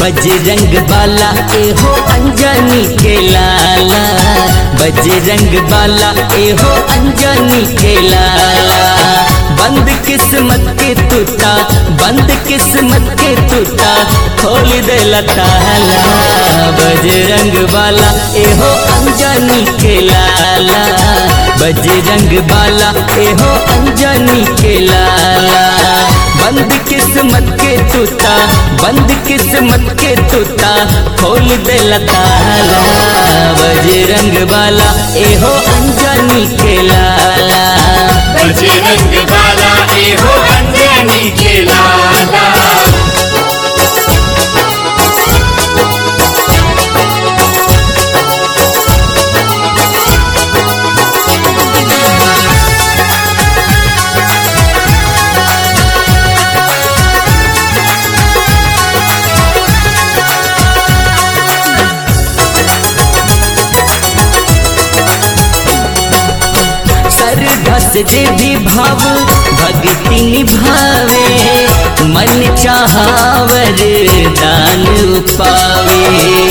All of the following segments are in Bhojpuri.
बजरंग बाला एहो अंजनी के लाला बजरंग बाला एहो अंजनी के लाला बंद किस्मत के टूटा बंद किस्मत के टूटा खोल दे ताला बजरंग बाला एहो अंजनी के लाला बजरंग बाला एहो अंजनी के लाला बंद किस्मत के टूटा बंद किस्मत के टूटा खोल दे ताला बजरंग बाला एहो अंजनी के लाला बजरंग बाला एहो अंजनी के लाला श्रद्धा से देवी भाव भक्ति निभावे मन चाहावर दान पावे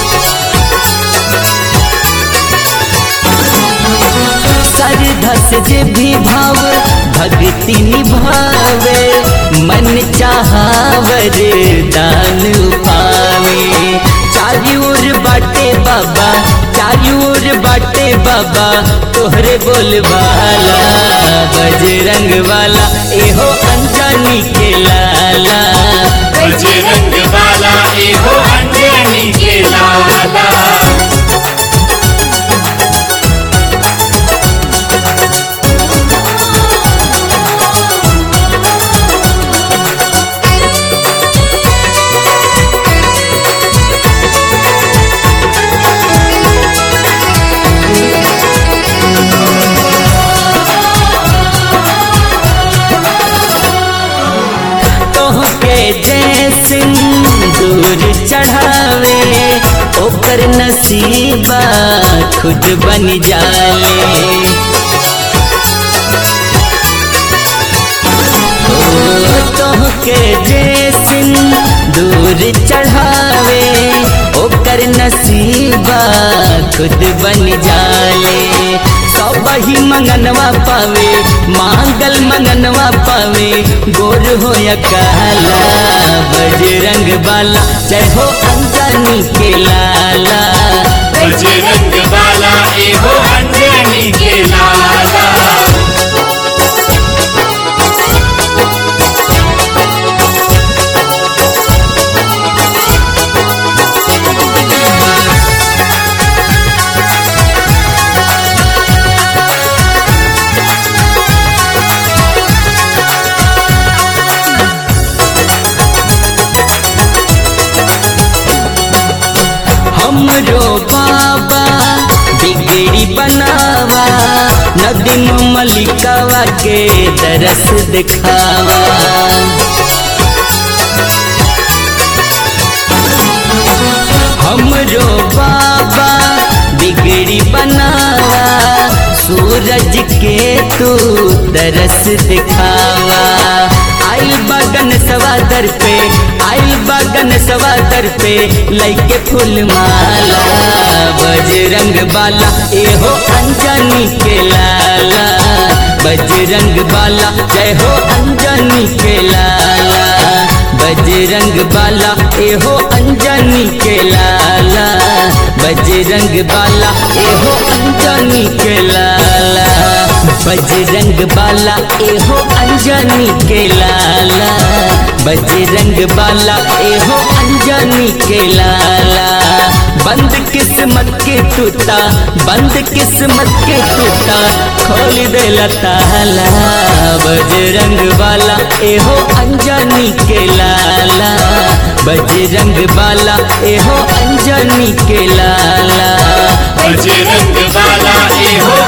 श्रद्धा से देवी भाव भक्ति निभावे मन चाहावर दान पावे चारी ओर बाटे बाबा चारी ओर बाटे बाबा तोहरे बोलबाला बजरंग वाला एहो अंजनी के लाला बजरंग बाला एहो अंजनी के लाला तोहके जैसे दूर चढ़ावे ओकर नसीबा खुद बन जाले ओ, तोहके जैसे दूर चढ़ावे ओकर नसीबा खुद बन जाले सब ही मंगनवा पावे मांगल मंगनवा पावे गोर हो या काला बजरंग बाला जय हो अंजनी के लाला बजरंग बाला एहो अंजनी के लाला हमरो बाबा बिगड़ी बनावा नदी मलिकावा के दरस दिखावा हमरो बाबा बिगड़ी बनावा सूरज के तू दरस दिखावा आइल बगन सवादर पे आइल बगन सवादर पे लैके फूल माला बजरंग बाला एहो अंजनी के लाला बजरंग बाला जय हो अंजनी के लाला बजरंग बाला एहो अंजनी के लाला बजरंग बाला एहो अंजनी के लाला बजरंग बाला एहो अंजनी के लाला बजरंग बाला एहो अंजनी के लाला बंद किस्मत के टूटा बंद किस्मत के टूटा खोल दे ताला बजरंग बाला एहो अंजनी के लाला बजरंग बाला एहो अंजनी के लाला बजरंग बाला एहो